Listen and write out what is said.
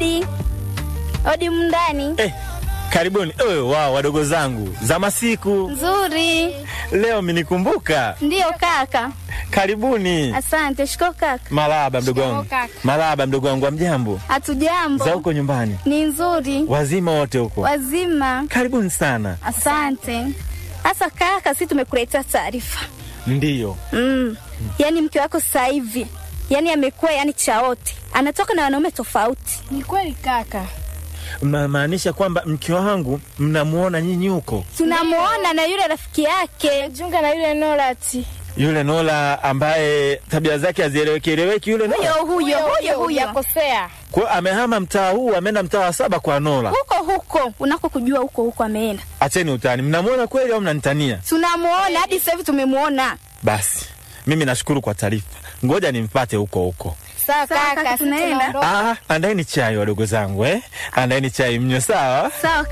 Odi, odi mndani. Eh, karibuni. Eh, wao wadogo zangu za masiku Nzuri. leo minikumbuka. Ndiyo kaka. Karibuni. Asante. Shiko kaka. Malaba mdogo wangu, kaka. malaba mdogo wangu, amjambo Hatujambo. za huko nyumbani, Ni nzuri. wazima wote huko, Wazima. karibuni sana. Asante. Sasa kaka, si tumekuletea taarifa. Ndiyo, Mm. Yaani mke wako sasa hivi yaani amekuwa yani chaote, anatoka na wanaume tofauti. Ni kweli kaka. mnamaanisha kwamba mke wangu mnamuona nyinyi huko, Tunamuona na yule rafiki yake. Junga na yule Norati. yule Nola ambaye tabia zake hazieleweki eleweki, yule Nola Huyo huyo huyo huyo. Yakosea. kwa amehama mtaa huu, ameenda mtaa wa saba kwa Nola. Huko huko unako kujua huko huko ameenda. Acheni utani, mnamuona kweli au mnanitania? Tunamuona hadi sasa hivi tumemuona. Basi mimi nashukuru kwa taarifa, ngoja nimpate huko huko. Sawa Sawa, kaka, kaka, sisi tunaenda. tunaondoka. Ah, andaeni chai wadogo zangu eh? Andaeni chai mnywe, sawa? Sawa